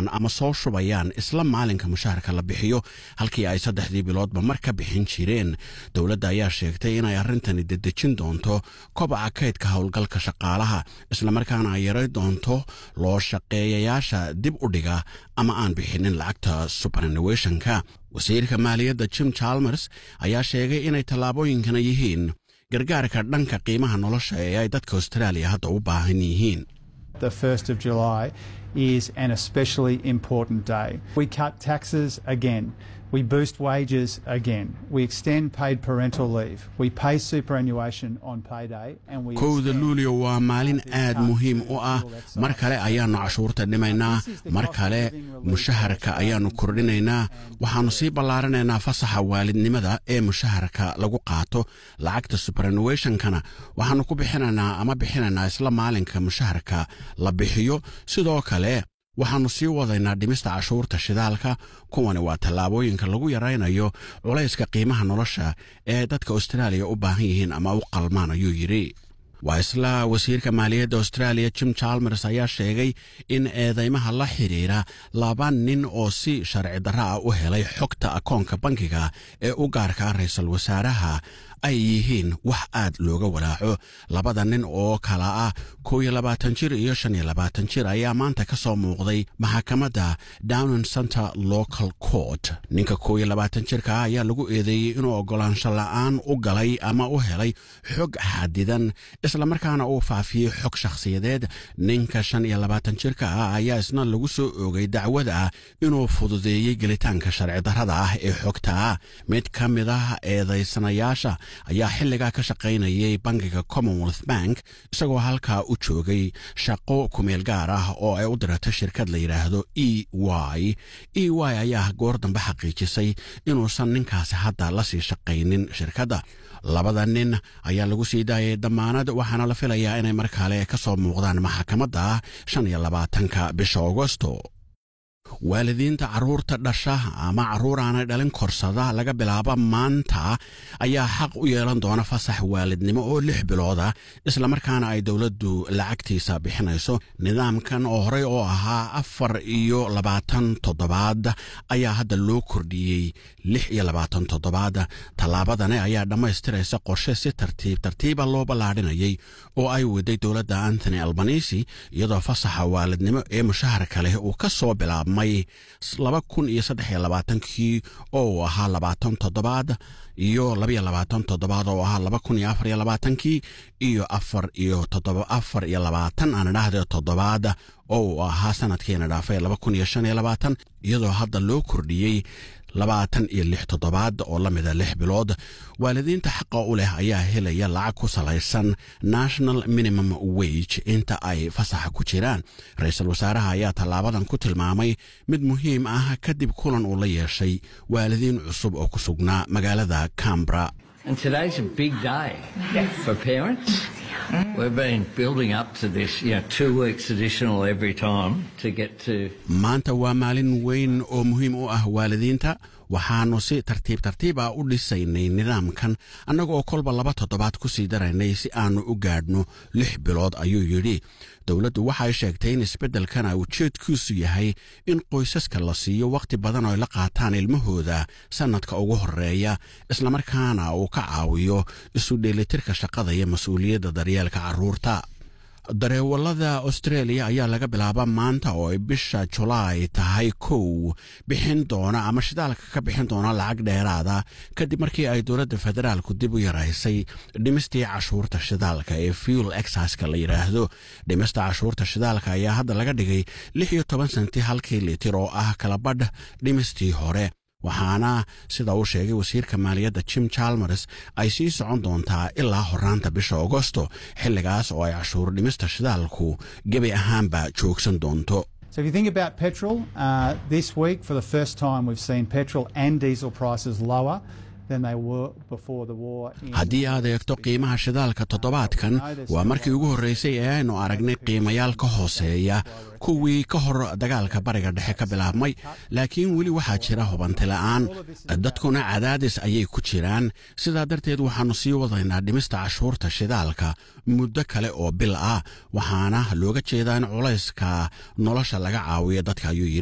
doonaan ama soo shubayaan isla maalinka mushaharka la bixiyo halkii ay saddexdii biloodba mar ka bixin jireen dowladda ayaa sheegtay inay arrintani dedejin doonto kobaca kaydka howlgalka shaqaalaha islamarkaana ay yaray doonto loo shaqeeyayaasha dib u dhiga ama aan bixinin lacagta superannuationka wasiirka maaliyadda jim chalmers ayaa sheegay inay tallaabooyinkana yihiin gargaarka dhanka qiimaha nolosha ee ay dadka austraaliya hadda u baahan yihiin The 1st of July is an especially important day. We cut taxes again. We boost wages again. We extend paid parental leave. We pay superannuation on payday. And we kowda luulio waa maalin aad muhiim u ah mar kale ayaannu cashuurta dhimaynaa mar kale mushaharka ayaannu kordhinaynaa waxaannu sii ballaarinaynaa fasaxa waalidnimada ee mushaharka lagu qaato lacagta superannuationkana waxaannu ku bixinaynaa ama bixinaynaa isla maalinka mushaharka la bixiyo sidoo kale waxaannu sii wadaynaa dhimista cashuurta shidaalka kuwani waa tallaabooyinka lagu yaraynayo culayska qiimaha nolosha ee dadka austraaliya u baahan yihiin ama u qalmaan ayuu yidhi waa isla wasiirka maaliyadda austraaliya jim chalmers ayaa sheegay in eedeymaha la xidhiira laba nin oo si sharci darra ah u helay xogta akoonka bankiga ee u gaarka ra-iisul wasaaraha ay yihiin wax aad looga walaaco labada nin oo kala ah kow iyo labaatan jir iyo shan iyo labaatan jir ayaa maanta ka soo muuqday maxakamadda downing center local court ninka kow iyo labaatan jirka ah ayaa lagu eedeeyey inuu oggolaansho la'aan u galay ama u helay xog xadidan islamarkaana uu faafiyey xog shakhsiyadeed ninka shan iyo labaatan jirka ah ayaa isna lagu soo oogay dacwada ah inuu fududeeyey gelitaanka sharci darrada ah ee xogta ah mid ka mid ah eedaysanayaasha ayaa xilligaa ka shaqaynayay bankiga commonwealth bank isagoo halkaa u joogay shaqo kumeel gaar ah oo ay u dirata shirkad la yidhaahdo e y e y ayaa goor dambe xaqiijisay inuusan ninkaasi hadda la sii shaqaynin shirkadda labada nin ayaa lagu sii daayay damaanad waxaana la filayaa inay mar kale ka soo muuqdaan maxakamadda shan iyo labaatanka bisha agosto waalidiinta carruurta dhasha ama carruur aanay dhalin korsada laga bilaabo maanta ayaa xaq u yeelan doona fasax waalidnimo oo lix bilooda islamarkaana ay dowladdu lacagtiisa bixinayso nidaamkan oo horey oo ahaa afar iyo labaatan toddobaad ayaa hadda loo kordhiyey lix iyo labaatan toddobaad tallaabadani ayaa dhammaystiraysa qorshe si tartiib tartiiba loo ballaadhinayay oo ay waday dowladda antony albanisi iyadoo fasaxa waalidnimo ee mushaharka leh uu ka soo bilaabmay laba kun iyo saddex iyo labaatankii oo uu ahaa labaatan toddobaad iyo labaiyo labaatan toddobaad oo ahaa laba kun iyo afar iyo labaatankii iyo afar iyo toddoba afar iyo labaatan aan idhaahde toddobaad oo uu ahaa sanadkiina dhaafay laba kun iyo shan iyo labaatan iyadoo hadda loo kordhiyey labaatan iyo lix toddobaad oo la mida lix bilood waalidiinta xaqa u leh ayaa helaya lacag ku salaysan national minimum wage inta ay fasaxa ku jiraan ra-iisul wasaaraha ayaa tallaabadan ku tilmaamay mid muhiim ah kadib kulan uu la yeeshay waalidiin cusub oo ku sugnaa magaalada cambra And today's a big day for parents. We've been building up to this, you know, two weeks additional every time to get to. maanta waa maalin weyn oo muhiim u ah waalidiinta waxaannu si tartiib tartiib ah u dhisaynay nidaamkan annaga oo kolba laba toddobaad ku sii daraynay si aannu u gaadhno lix bilood ayuu yidhi dowladdu waxay sheegtay in isbeddelkana ujeedkiisu yahay in qoysaska la siiyo wakhti badan oo ay la qaataan ilmahooda sannadka ugu horreeya islamarkaana uu ka caawiyo isu dheelitirka shaqada iyo mas-uuliyadda daryeelka carruurta dareewallada australia ayaa laga bilaaba maanta oo ay bisha julaay tahay kow bixin doona ama shidaalka ka bixin doona lacag dheeraada kadib markii ay dowladda federaalku dib u yaraysay dhimistii cashuurta shidaalka ee fuel exaska la yidhaahdo dhimista cashuurta shidaalka ayaa hadda laga dhigay lix iyo toban senti halkii litir oo ah kalabadh dhimistii hore waxaana sida uu sheegay wasiirka maaliyadda jim chalmers ay sii socon doontaa ilaa horaanta bisha agosto xilligaas oo ay cashuur dhimista shidaalku gebi ahaanba joogsan doonto So if you think about petrol, uh, this week for the first time we've seen petrol and diesel prices lower than they were before the war. in- haddii aad eegto qiimaha shidaalka toddobaadkan waa markii ugu horreysay ee aynu aragnay qiimayaal ka hooseeya kuwii ka hor dagaalka bariga dhexe ka bilaabmay laakiin weli waxaa jira hubanti la'aan dadkuna cadaadis ayay ku jiraan sidaa darteed waxaannu sii wadaynaa dhimista cashuurta shidaalka muddo kale oo bil ah waxaana looga jeedaa in culayska nolosha laga caawiyo dadka ayuu yidhi